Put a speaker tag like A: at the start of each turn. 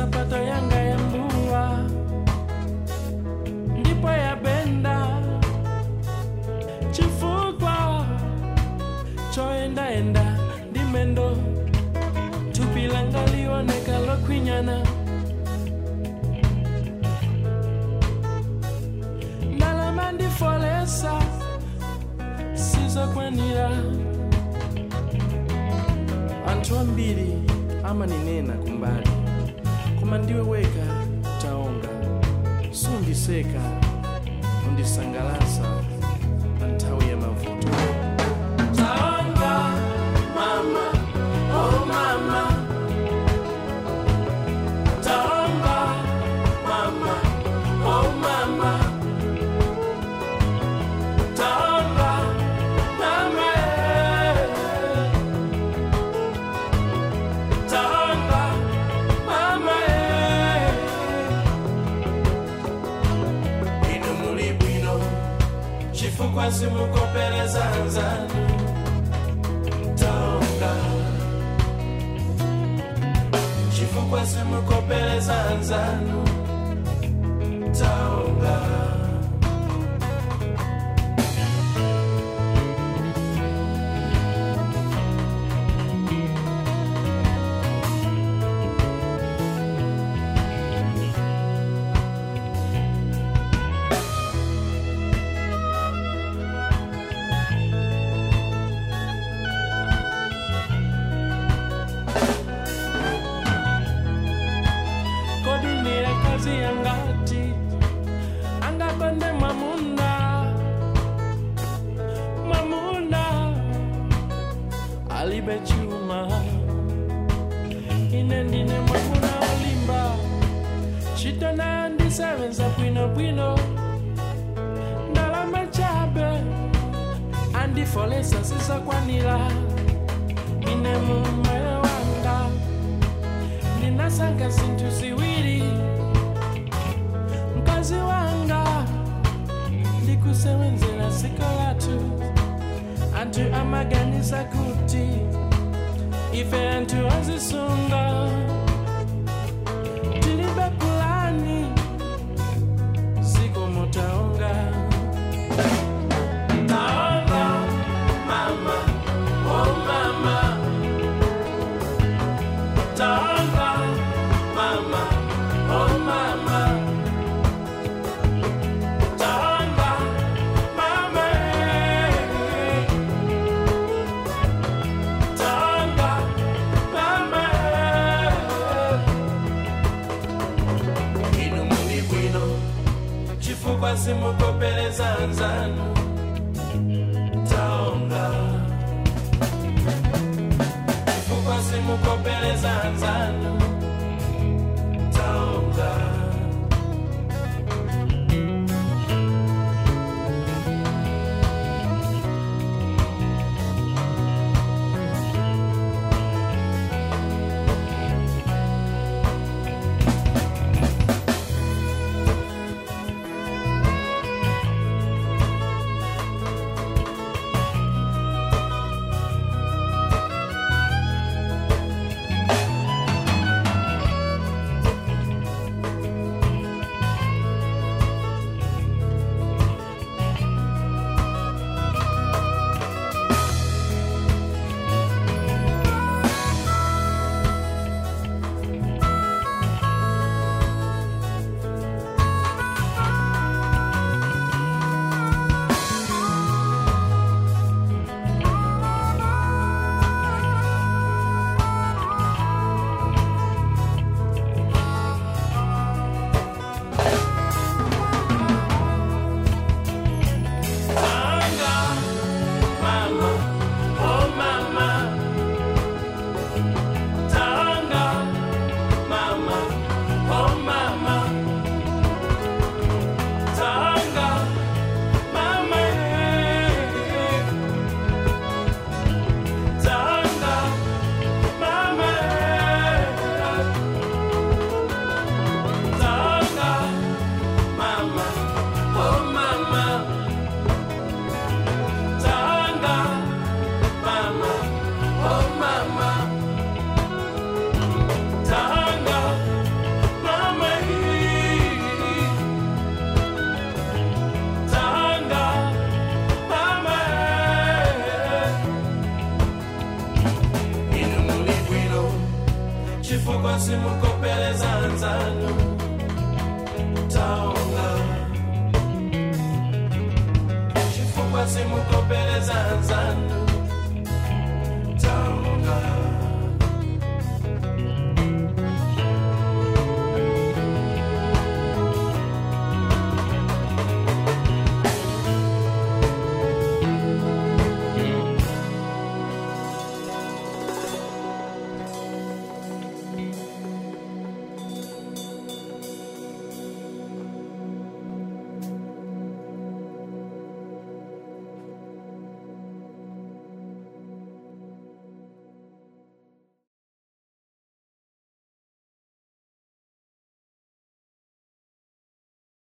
A: sapato yanga ya mbuwa ndipo yabenda chifukwa choendaenda ndi mendo thupi langa lioneka lokhwinyana ndalama ndifolesa sizokwanira anthu ambiri amaninena kumbali koma ndiwe weka taonga sundiseka undisangalasa pa nthawi ya mavuto taonga mama oh mama taonga mama oh mama taonga mama eh. taonga mama eh. inu muli bwino chifukwa simukopeleza nzanu taonga chifukwa simukopeleza nzanu taonga kodi ndiye kazi yangati angapande mwamuna mwamuna alibe chuma ine ndine mwamuna olimba chito nayo ndisebenza bwinobwino ndalama chabe andifolesa sisakwanira ine mumoyo wanga ninasanga zinthu ziwiri mkazi wanga ndikusebenzela siko lathu anthu amaganiza kuti ife anthu azisunga tilibe pulani ziko mutaonga taonga mama oh mama taonga mama oh mama taonga mama eh. taonga mama eh. inu muli bwino chifukwa simukopeleza nzanu taonga chifukwa simukopeleza nzanu taonga Taonga, mama, oh mama. Taonga, mama, oh mama. Taonga, mama, eh. Taonga, mama, eh. Taonga, mama, oh mama. Tanga, chifukwa simukopeleza nzanu taonga chifukwa simukopeleza nzanu